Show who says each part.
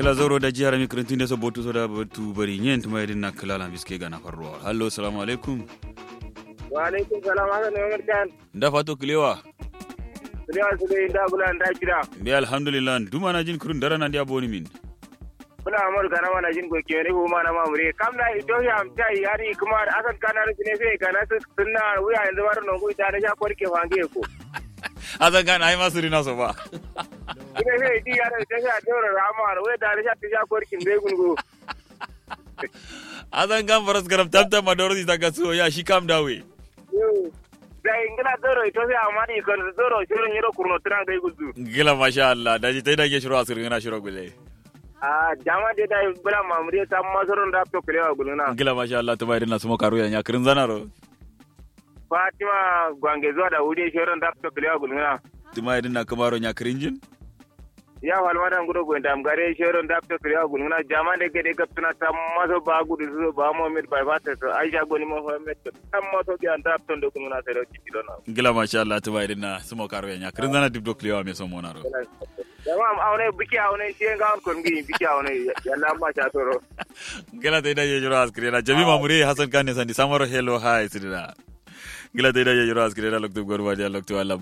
Speaker 1: gila zoro da jihar mi kirintin da sabotu so da batu bari yin tuma yadin na kilala biske ga na farro hallo salamu alaikum
Speaker 2: wa alaikum salam haka ne wani kan
Speaker 1: da fato kilewa
Speaker 2: Sulewa su dai da bula da kira
Speaker 1: bi alhamdulillah duma na jin kurun dara na dia boni min
Speaker 2: bula amur kana mana jin goke ne ko mana mamure kam na ito ya amta yari kuma akan kana ne sai kana sunna wuya yanzu war non ko ita da ja korke wange ko
Speaker 1: azan kan ai masu rina so ba
Speaker 2: ina sai di yara ta sha dora rama wuya da ja ta ja korkin bai gungu
Speaker 1: azan kan faras garam tamtam madoro ta gaso ya shi kam dawe
Speaker 2: da ingila doro ito sai amani kan doro shirin yiro kurno tran gai gudu
Speaker 1: gila masha Allah da ji tai da ke shiro asirin na shiro gule
Speaker 2: a jama de da bula mamure ta masaron da to kulewa guluna
Speaker 1: gila masha Allah to bayrin na sumo karu ya nya kirin zanaro
Speaker 2: fatima gwange zuwa da wuri shirin da to kulewa guluna
Speaker 1: tuma yadin na kamaro nya kirin jin
Speaker 2: ya walmada ngudo go ndam gare shirin da to kulewa guluna jama de gede gaptuna ta maso ba gudu zo ba mo mit bai fata to aisha goni mo homet tam maso bi anda to ndo guluna sai ro ci dona
Speaker 1: gila masha Allah to bayrin na sumo karu ya nya kirin zana dibdo kliwa me so monaro
Speaker 2: jama awne biki awne shi ga kon gi biki awne yalla ma cha toro
Speaker 1: gila tai da je shiro asirin na jami mamure hasan kan ne sandi samaro hello hi sidira gila tai da je shiro asirin na lokto gorwa dia lokto Allah